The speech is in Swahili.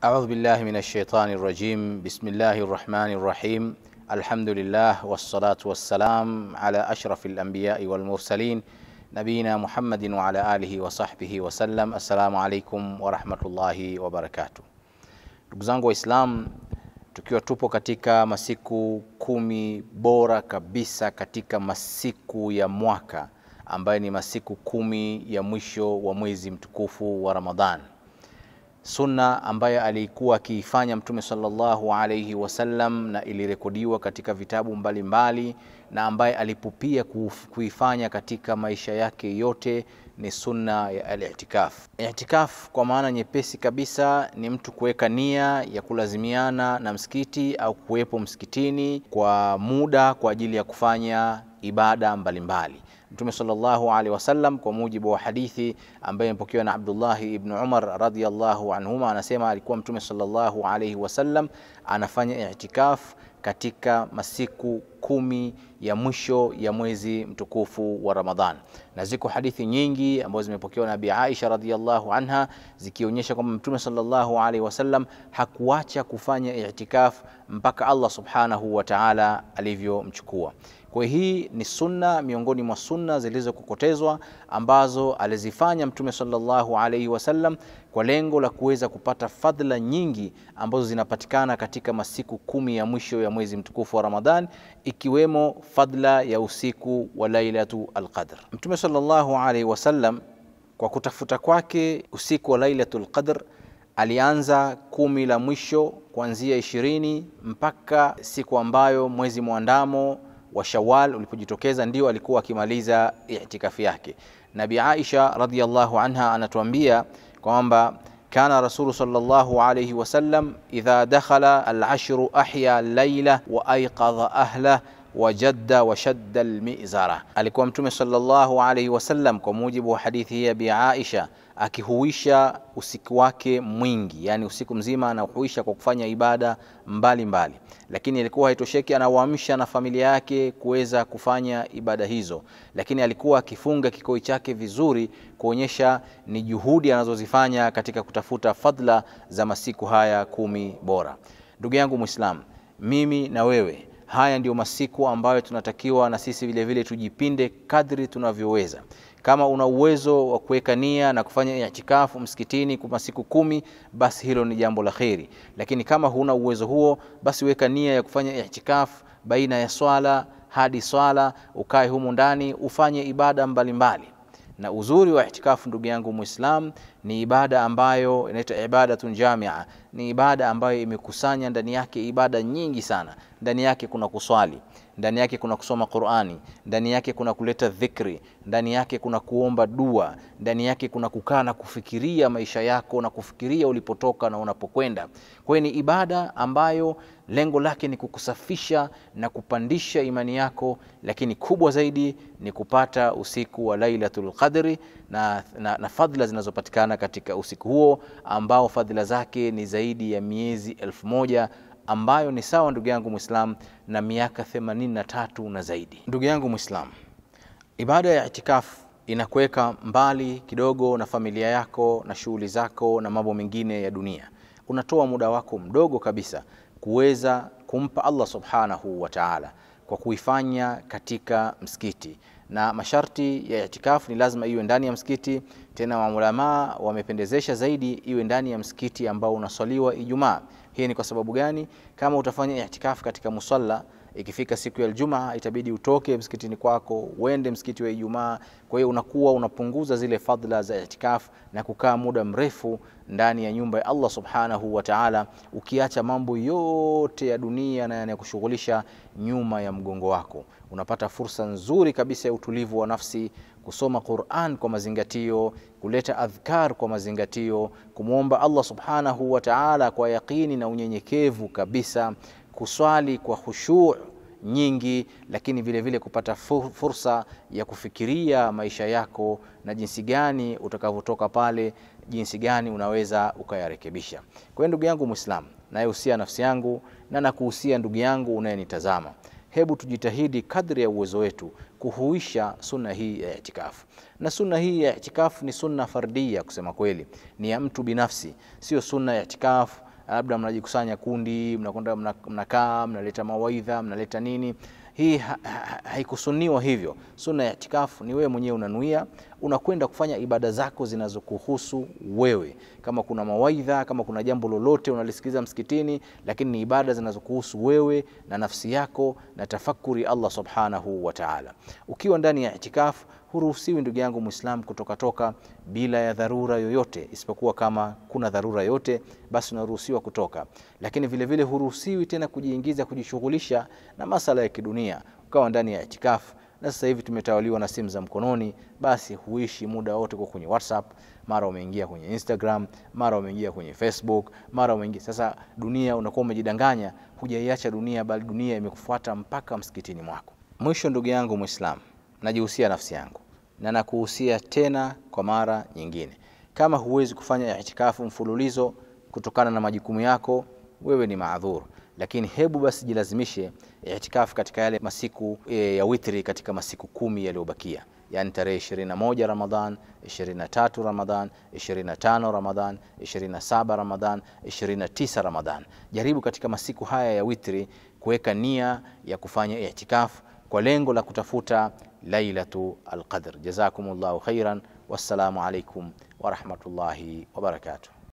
أعوذ بالله من الشيطان الرجيم بسم الله الرحمن الرحيم الحمد لله والصلاة والسلام على أشرف الأنبياء والمرسلين نبينا محمد وعلى آله وصحبه وسلم السلام عليكم ورحمة الله وبركاته ndugu zangu Waislamu, tukiwa tupo katika masiku kumi bora kabisa katika masiku ya mwaka ambayo ni masiku kumi ya mwisho wa mwezi mtukufu wa Ramadhan, sunna ambayo alikuwa akiifanya Mtume sallallahu alaihi wasallam na ilirekodiwa katika vitabu mbalimbali mbali, na ambaye alipupia kuifanya katika maisha yake yote ni sunna ya al-i'tikaf. I'tikaf kwa maana nyepesi kabisa ni mtu kuweka nia ya kulazimiana na msikiti au kuwepo msikitini kwa muda kwa ajili ya kufanya ibada mbalimbali mbali. Mtume sallallahu alaihi wasallam kwa mujibu wa hadithi ambayo imepokewa na Abdullahi ibn Umar radhiyallahu anhuma, anasema alikuwa Mtume sallallahu alaihi wasallam anafanya i'tikaf katika masiku kumi ya mwisho ya mwezi mtukufu wa Ramadhan, na ziko hadithi nyingi ambazo zimepokewa na Abi Aisha radhiyallahu anha zikionyesha kwamba Mtume sallallahu alaihi wasallam hakuacha kufanya i'tikaf mpaka Allah subhanahu wa ta'ala alivyomchukua. Kwa hii ni sunna miongoni mwa sunna zilizokokotezwa ambazo alizifanya Mtume sallallahu alaihi wasallam kwa lengo la kuweza kupata fadhila nyingi ambazo zinapatikana katika masiku kumi ya mwisho ya mwezi mtukufu wa Ramadhan, ikiwemo fadhila ya usiku wa Lailatu Alqadr. Mtume sallallahu alaihi wasallam kwa kutafuta kwake usiku wa Lailatul Qadr alianza kumi la mwisho kuanzia ishirini mpaka siku ambayo mwezi mwandamo wa Shawwal ulipojitokeza ndio alikuwa akimaliza itikafi yake. Nabi Aisha radhiyallahu anha anatuambia kwamba kana rasulu sallallahu alayhi wasallam idha dakhala al-ashru ahya layla wa ayqadha ahlah wajadda washadda almizara, alikuwa Mtume sallallahu alayhi wasallam kwa mujibu wa hadithi hii ya Bi Aisha akihuisha usiku wake mwingi, yani usiku mzima anahuisha kwa kufanya ibada mbalimbali mbali. Lakini alikuwa haitosheki, anawaamsha na familia yake kuweza kufanya ibada hizo, lakini alikuwa akifunga kikoi chake vizuri kuonyesha ni juhudi anazozifanya katika kutafuta fadla za masiku haya kumi bora. Ndugu yangu Muislam, mimi na wewe haya ndio masiku ambayo tunatakiwa na sisi vile vile tujipinde kadri tunavyoweza. Kama una uwezo wa kuweka nia na kufanya itikafu msikitini kwa masiku kumi, basi hilo ni jambo la kheri. Lakini kama huna uwezo huo, basi weka nia ya kufanya itikafu baina ya swala hadi swala, ukae humu ndani ufanye ibada mbalimbali mbali. Na uzuri wa itikafu ndugu yangu Muislam ni ibada ambayo inaitwa ibadatun jamia, ni ibada ambayo imekusanya ndani yake ibada nyingi sana. Ndani yake kuna kuswali, ndani yake kuna kusoma Qur'ani, ndani yake kuna kuleta dhikri, ndani yake kuna kuomba dua, ndani yake kuna kukaa na kufikiria maisha yako na kufikiria ulipotoka na unapokwenda. Kwa hiyo ni ibada ambayo lengo lake ni kukusafisha na kupandisha imani yako, lakini kubwa zaidi ni kupata usiku wa Lailatul Qadri na, na, na fadhila zinazopatikana katika usiku huo ambao fadhila zake ni zaidi ya miezi elfu moja ambayo ni sawa ndugu yangu Muislam na miaka themanini na tatu na zaidi. Ndugu yangu Muislam, ibada ya itikafu inakuweka mbali kidogo na familia yako na shughuli zako na mambo mengine ya dunia. Unatoa muda wako mdogo kabisa kuweza kumpa Allah subhanahu wa ta'ala kwa kuifanya katika msikiti na masharti ya itikafu ni lazima iwe ndani ya msikiti. Tena maulamaa wamependezesha zaidi iwe ndani ya msikiti ambao unaswaliwa Ijumaa. Hii ni kwa sababu gani? Kama utafanya itikafu katika musalla, ikifika siku ya Ijumaa itabidi utoke msikitini kwako uende msikiti wa Ijumaa. Kwa hiyo unakuwa unapunguza zile fadhila za itikafu na kukaa muda mrefu ndani ya nyumba ya Allah subhanahu wa ta'ala, ukiacha mambo yote ya dunia na yanayokushughulisha nyuma ya mgongo wako. Unapata fursa nzuri kabisa ya utulivu wa nafsi, kusoma Qur'an kwa mazingatio, kuleta adhkar kwa mazingatio, kumwomba Allah subhanahu wa ta'ala kwa yaqini na unyenyekevu kabisa, kuswali kwa khushu' nyingi, lakini vile vile kupata fursa ya kufikiria maisha yako na jinsi gani utakavyotoka pale, jinsi gani unaweza ukayarekebisha. Kwa hiyo ndugu yangu Muislamu, nayehusia nafsi yangu na nakuhusia ndugu yangu unayenitazama, hebu tujitahidi kadri ya uwezo wetu kuhuisha sunna hii ya itikafu. Na sunna hii ya itikafu ni sunna fardia, kusema kweli, ni ya mtu binafsi, sio sunna ya itikafu labda mnajikusanya kundi, mnakwenda mna- mnakaa, mnaleta mawaidha, mnaleta nini. Hii ha- ha- haikusuniwa hivyo. Sunna ya itikafu ni wewe mwenyewe unanuia, unakwenda kufanya ibada zako zinazokuhusu wewe. Kama kuna mawaidha, kama kuna jambo lolote unalisikiliza msikitini, lakini ni ibada zinazokuhusu wewe na nafsi yako na tafakuri Allah subhanahu wa ta'ala. Ukiwa ndani ya itikafu huruhusiwi ndugu yangu Muislam kutokatoka bila ya dharura yoyote, isipokuwa kama kuna dharura yote, basi unaruhusiwa kutoka. Lakini vile vile huruhusiwi tena kujiingiza, kujishughulisha na masala ya kidunia, ukawa ndani ya itikafu. Na sasa hivi tumetawaliwa na simu za mkononi, basi huishi muda wote kwa kwenye WhatsApp, mara umeingia kwenye Instagram, mara umeingia kwenye Facebook, mara umeingia sasa. Dunia unakuwa umejidanganya, hujaiacha dunia, bali dunia imekufuata mpaka msikitini mwako. Mwisho ndugu yangu Muislam, najihusia nafsi yangu na nakuhusia tena kwa mara nyingine, kama huwezi kufanya itikafu mfululizo kutokana na majukumu yako, wewe ni maadhur, lakini hebu basi jilazimishe itikafu katika yale masiku e, ya witri katika masiku kumi yaliyobakia, yani tarehe 21 Ramadhan, 23 Ramadhan, 25 Ramadhan, 27 Ramadhan, 29 Ramadhan. Jaribu katika masiku haya ya witri kuweka nia ya kufanya itikafu kwa lengo la kutafuta lailatu alqadr. Jazakumullahu khairan, wassalamu alaikum warahmatullahi wabarakatuh.